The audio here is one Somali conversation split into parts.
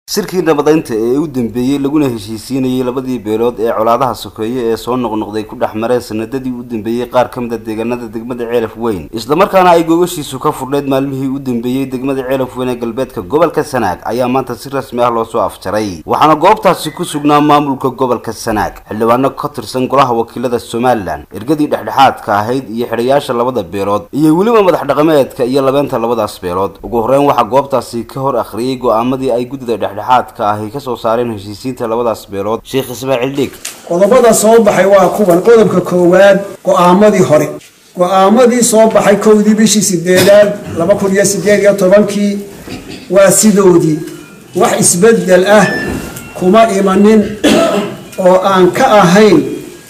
shirkii nabadaynta ee u dambeeyey laguna heshiisiinayay labadii beelood ee colaadaha sokeeye ee soo noqnoqday ku dhex mareen sanadadii u dambeeyey qaar ka mid a deegaanada degmada ceelaf weyn islamarkaana ay googashiisu ka furdheyd maalmihii u dambeeyey degmada ceelaf weyn ee galbeedka gobolka sanaag ayaa maanta si rasmi ah loosoo afjaray waxaana goobtaasi ku sugnaa maamulka gobolka sanaag xildhibaano ka tirsan golaha wakiilada somalilan ergadii dhexdhexaadka ahayd iyo xidhayaasha labada beelood iyo weliba madax dhaqameedka iyo labeenta labadaas beelood ugu horreyn waxaa goobtaasi ka hor akhriyey go-aamadii ay guddida dhexdhexaadka ahi kasoo saareen heshiisiinta labadaas beelood sheekh ismaaciil dhiig qodobada soo baxay waa kuwan qodobka koowaad go-aamadii hore go-aamadii soo baxay kowdii bishii sideedaad laba kun iyo sideed iyo tobankii waa sidoodii wax isbedel ah kuma imanin oo aan ka ahayn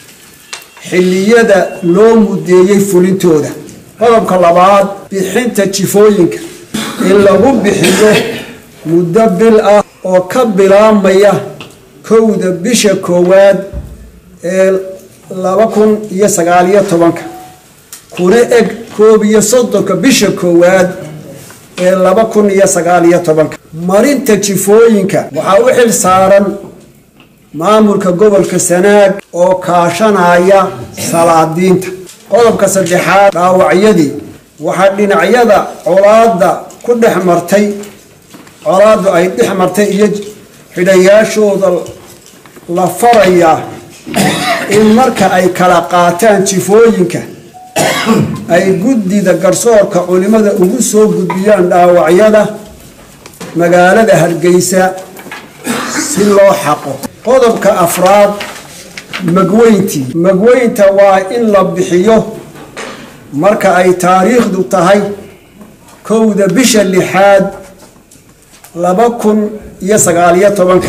xilliyada loo mudeeyey fulintooda qodobka labaad bixinta jifooyinka in lagu bixiyo muddo bil ah oo ka bilaabmaya kowda bisha koowaad ee laba kun iyo sagaaliyo tobanka kuna eg koob iyo soddonka bisha koowaad ee laba kun iyo sagaaliyo tobanka marinta jifooyinka waxaa u xil saaran maamulka gobolka sanaag oo kaashanaya salaadiinta qodobka saddexaad dhaawacyadii waxaa dhinacyada colaada ku dhex martay colaadu ay dhex martay iyo xidhayaashooda la farayaa in marka ay kala qaataan jifooyinka ay guddida garsoorka culimada ugu soo gudbiyaan dhaawacyada magaalada hargeysa si loo xaqo qodobka afraad magweyntii magweynta waa in la bixiyo marka ay taariikhdu tahay kowda bisha lixaad laba kun iyo sagaaliyo tobanka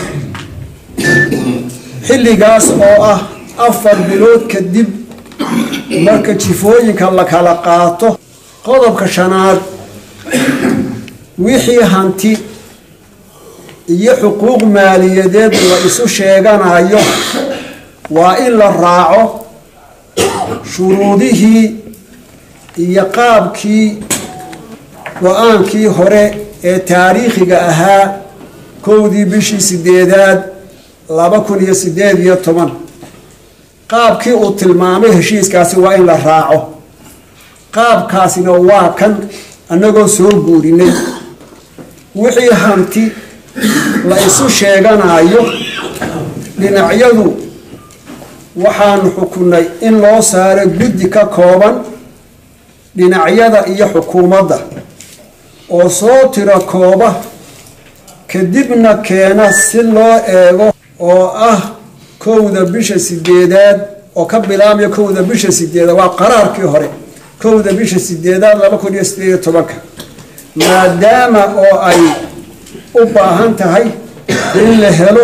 xilligaas oo ah afar bilood kadib marka jifooyinka la kala qaato qodobka shanaad wixii hanti iyo xuquuq maaliyadeed la isu sheeganayo waa in la raaco shuruudihii iyo qaabkii go-aankii hore ee taariikhiga ahaa kowdii bishii sideedaad laba kun iyo sideed iyo toban qaabkii uu tilmaamay heshiiskaasi waa in la raaco qaabkaasina waa kan annagoo soo guurinay wixii hanti la isu sheeganayo dhinacyadu waxaanu xukunay in loo saaro guddi ka kooban dhinacyada iyo xukuumadda oo soo tiro kooba kadibna keena si loo eego oo ah kowda bisha sideedaad oo ka bilaabaya kowda bisha sideedaad waa qaraarkii hore kowda bisha sideedaad laba kun iyo sideed iyo tobanka maadaama oo ay u baahan tahay in la helo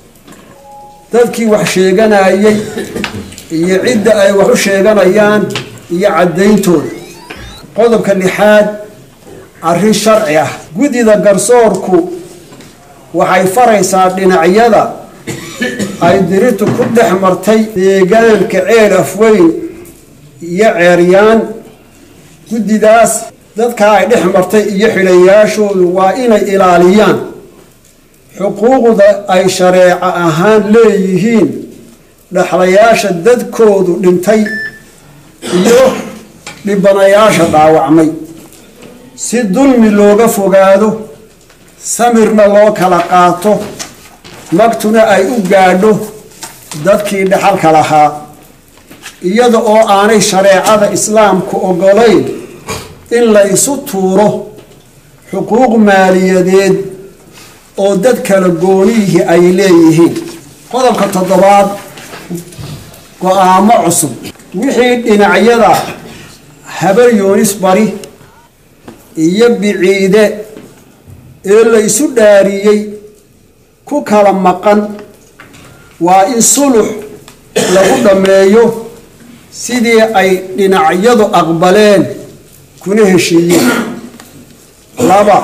dadkii wax sheeganayay iyo cidda ay wax u sheeganayaan iyo caddayntooda qodobka lixaad arrin sharci ah guddida garsoorku waxay faraysaa dhinacyada ay diritu ku dhex martay deegaanka ceel afweyn iyo ceeryaan guddidaas dadkaa ay dhex martay iyo xidhayaashoodu waa inay ilaaliyaan xuquuqda ay shareeco ahaan leeyihiin dhexlayaasha dadkoodu dhintay iyo dhibanayaasha dhaawacmay si dulmi looga fogaado samirna loo kala qaato magtuna ay u gaadho dadkii dhaxalka lahaa iyada oo aanay shareecada islaamku ogolayn in la isu tuuro xuquuq maaliyadeed oo dad kala goonihii ay leeyihiin qodobka toddobaad go-aamo cusub wixii dhinacyada habar yoonis bari iyo biciide ee la isu dhaariyey ku kala maqan waa in sulux lagu dhammeeyo sidii ay dhinacyadu aqbaleen kuna heshiiyeen laba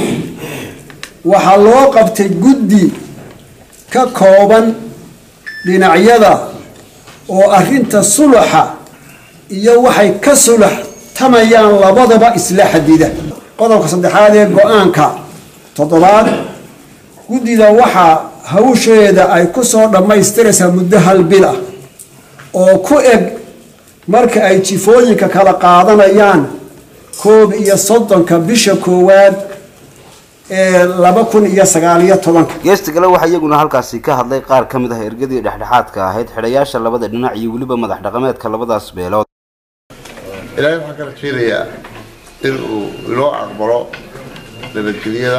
waxaa loo qabtay guddi ka kooban dhinacyada oo arrinta suluxa iyo waxay ka sulax tamayaan labadaba isla xadida qodobka saddexaad ee go-aanka toddobaad guddida waxaa hawsheeda ay ku soo dhammaystiraysaa muddo hal bil ah oo ku eg marka ay jifooyinka kala qaadanayaan koob iyo soddonka bisha koowaad ee laba kun iyo sagaaliyo tobanka geesta kale waxaa iyaguna halkaasi ka hadlay qaar ka mid ah ergadii dhexdhexaadka ahayd xidhayaasha labada dhinac iyo weliba madax dhaqameedka labadaas beelood ilaahay waxaan ka rajaynayaa in uu inoo aqbalo nabadgelyada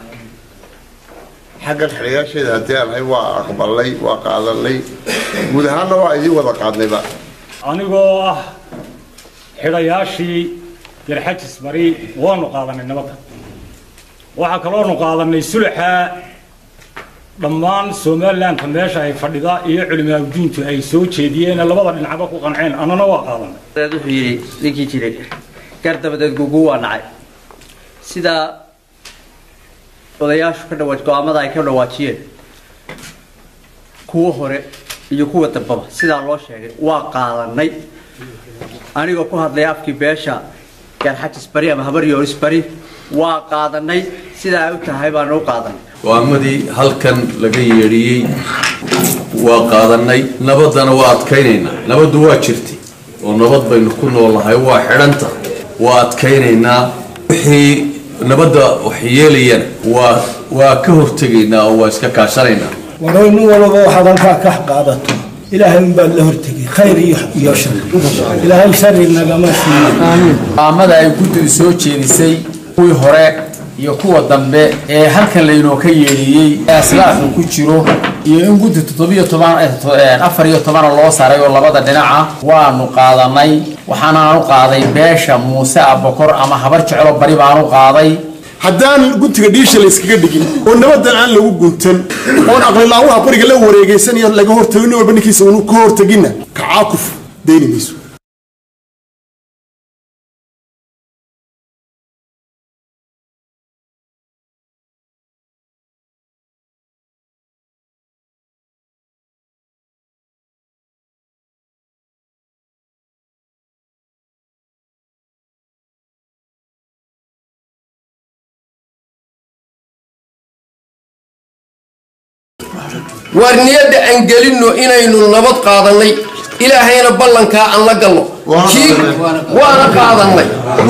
xaggan xidhayaasheeda haddii aan ahay waa aqbalnay waa qaadanay guud ahaanna waa idiin wada qaadnayba anigoo ah xidhayaashii garxajis bari waanu qaadanay nabadda waxaa kaloonu qaadanay sulaxa dhammaan somalilanka meesha ay fadhida iyo culimaagudiintu ay soo jeediyeen labada dhinacba ku qanceen annana waa qaadanay wuxuu yidhi ninkii jiray gar dabadeed gugu waa nacay sidaa odayaashu ka dhawaaj go-aamada ay ka dhawaajiyeen kuwa hore iyo kuwa dambaba sidaa loo sheegay waa qaadanay anigoo ku hadlaya afkii beesha gaarxajis bari ama habar yooris bari waa qaadanay sidaa ay u tahay baanu u qaadanay go-aamadii halkan laga yeedhiyey waa qaadanay nabaddana waa adkaynaynaa nabaddu waa jirtay oo nabad baynu ku noolahay waa xidhanta waa adkaynaynaa wixii nabadda wax yeelayana waa waa ka hortegaynaa oo waa iska kaashanaynaa waroy nin walaba waxaad halkaa ka qaadato ilaahay unbaad la hortegay khayr iyo iyo shar ilaahay shari nagama siiyo go'aamada ay guddidu soo jeedisay kuwii hore iyo kuwa dambe ee halkan laynoo ka yeedhiyey ee aslaaxu ku jiro iyo in guddi toddobiyo toban afar iyo tobana loo saray oo labada dhinaca waanu qaadanay waxaanaanu qaaday beesha muuse abakor ama habar jeclo bari baanu qaaday haddaan guntiga dhiisha la iskaga dhigin oo nabadan aan lagu guntan oon aqlilaawaha bariga la wareegaysanayo laga hortagin nin walba ninkiisa unu ka hortaginna kacaakuf dayni mayso waar niyadda aan gelinno inaynu nabad qaadannay ilaahayna ballankaa aan la galno kii waana qaadannay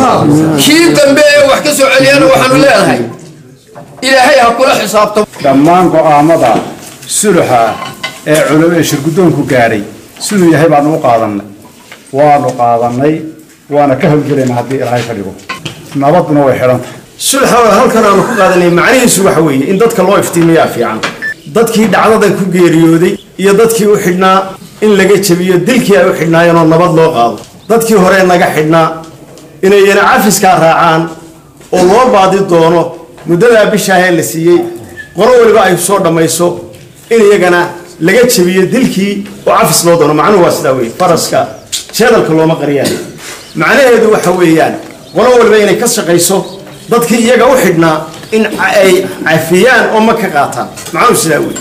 kii dambe ee wax ka soo celiyana waxaanu leenahay ilaahay ha kula xisaabtamo dhammaan go'aamada suluxa ee culum ee shirguddoonku gaadhay siduu yahay baanu u qaadannay waanu qaadannay waana ka hawlgelaynaa haddii ilaahay ka dhigo nabaduna way xidhan tahay sulxa halkan aanu ku qaadanay macnihiisu waxa weeye in dadka loo iftiimiyaa fiican dadkii dhacdada ku geeriyooday iyo dadkii u xidhnaa in laga jebiyo dilkii ay u xidhnaayeen oo nabad loo qaado dadkii hore naga xidhnaa inayna cafiskaa raacaan oo loo baadi doono muddadaa bishaahee la siiyey qoro weliba ay soo dhammayso in iyagana laga jebiyo dilkii oo cafis loo doono macnuhu waa sidaa weye faraska jeedalka looma qariyaayo macnaheedu waxa weeyaan qolo waliba inay ka shaqayso dadkii iyaga u xidhnaa in ay cafiyaan oo ma ka qaataan macnuhu sidaa wey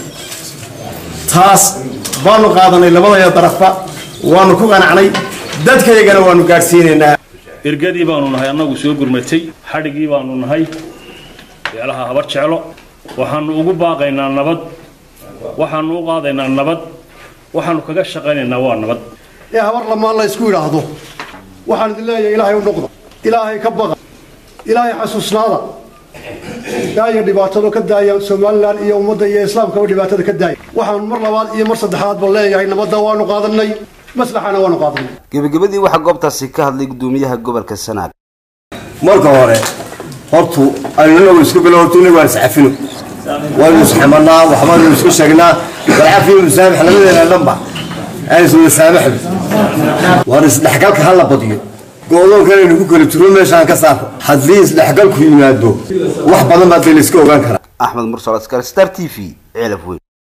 taas baanu qaadanay labadaya darafba waanu ku qanacnay dadkayagana waanu gaadhsiinaynaa ergadii baanu nahay annagu soo gurmatay xadhigii baanu nahay beelaha habar jeclo waxaanu ugu baaqaynaa nabad waxaanu u qaadaynaa nabad waxaanu kaga shaqaynaynaa waa nabad ee habar lamaan la isku idhaahdo waxaan idin leeyahay ilaahay u noqda ilaahay ka baqa ilaahay xasuusnaada daaya dhibaatado ka daaya somalilan iyo ummadda iyo islaamkaba dhibaatada ka daaya waxaan mar labaad iyo mar saddexaadba leeyahay nabadda waanu qaadanay maslaxana waanu qaadanay gebagabadii waxaa goobtaasi ka hadlay gudoomiyaha gobolka sanaag marka hore hortu aynu isku bilo hortu inagu aan iscafino waynu isxamanaa waxbaynu isku sheegnaa walcafi musaamix labadeena dhanba aan iswada saamaxno waan isdhexgalka hala badiyo go-doonkan aynu ku kala turo meeshaan ka saarno haddii isdhexgalku yimaado wax badan baa dee la iska ogaan karaa axmed mursal askar star t v ceelaf weyn